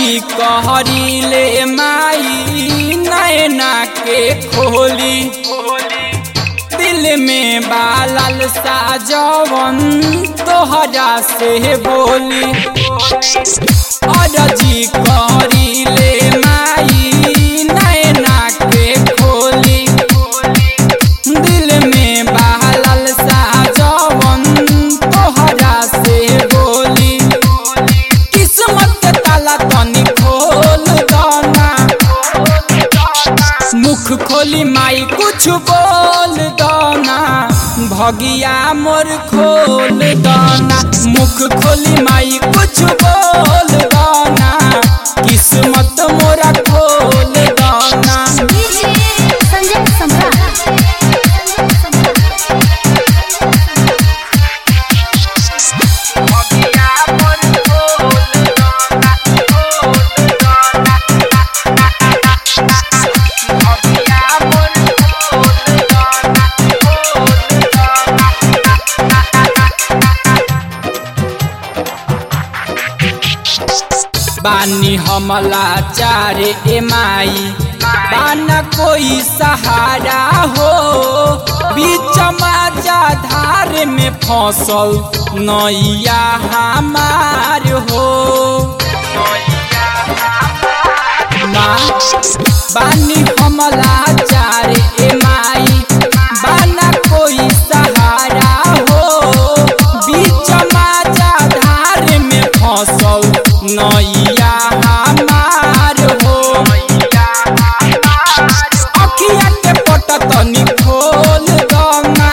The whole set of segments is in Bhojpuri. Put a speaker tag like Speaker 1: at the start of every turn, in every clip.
Speaker 1: अरजी कहरीले माई नैना के खोली दिल में बालल सा जवन तोहरा से बोली अरजी कहरीले माई नैना के खोली दिल में बालल सा जवन तोहरा से बोली किस्मत के ताला तनी खोल दाना मुख खोली माई कुछ बोल दाना भगिया मोर खोल दाना मुख खोली माई कुछ बोल दाना किस्मत मोरा खोल दाना
Speaker 2: डीजे संजय सम्राट
Speaker 1: भगिया मोर खोल दाना खोल दाना भगिया मोर खोल दाना खोल दाना बानी हमला चारे ए माई बाना कोई सहारा हो बीच माजा धार में फसल नैया हमार हो माँ बानी हमला चारे ए माई बाना कोई सहारा हो बीच माजा धार में फसल नैया हमार हो अखिया के पट तनी खोल दना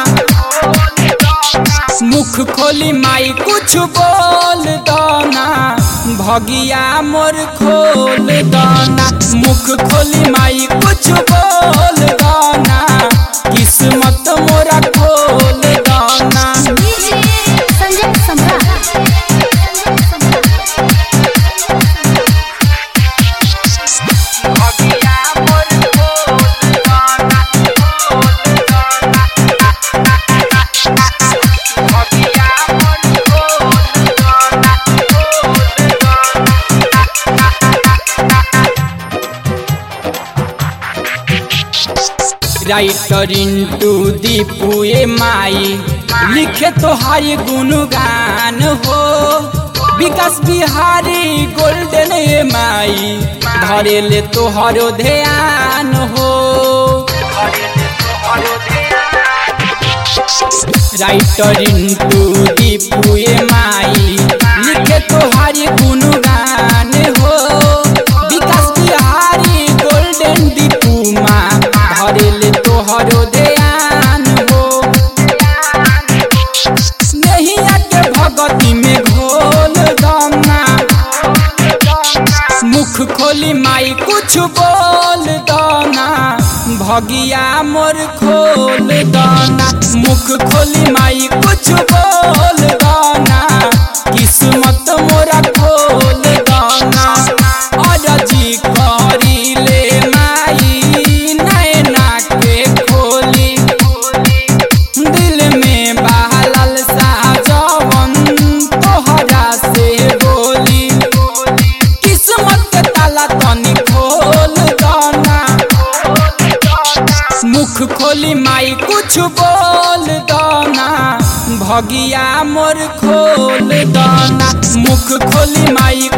Speaker 1: मुख खोली माई कुछ बोल दना भगिया मोर खोल दना मुख खोली माई कुछ बोल दना किस्मत मोरा खोल दना
Speaker 2: डीजे संजय सम्राट
Speaker 1: भगिया मोर खोल दना खोल दना भगिया मोर खोल दना खोल राइटर इंटू दीपू ए माई लिखे तोहारी गुणगान हो विकास बिहारी गोल्डन ए माई धरे ले तोहरो ध्यान हो राइटर इंटू दीपू ए माई लिखे तोहारी गुणगान हो विकास बिहारी गोल्डन दीपू माँ धरे ले तोहरो ध्यान हो नैया के भगती में घोल दना मुख खोली माई कुछ बोल दना भगिया मोर खोल दना मुख खोली माई कुछ बोल दना किस्मत मोरा खोल दना अरजी करीले माई नैना के खोली दिल में बहलल सा जवन तोहरा से बोली किस्मत के ताला तनी खोल दना मुख खोली माई कुछ बोल दना भगिया मोर खोल दना मुख खोली माई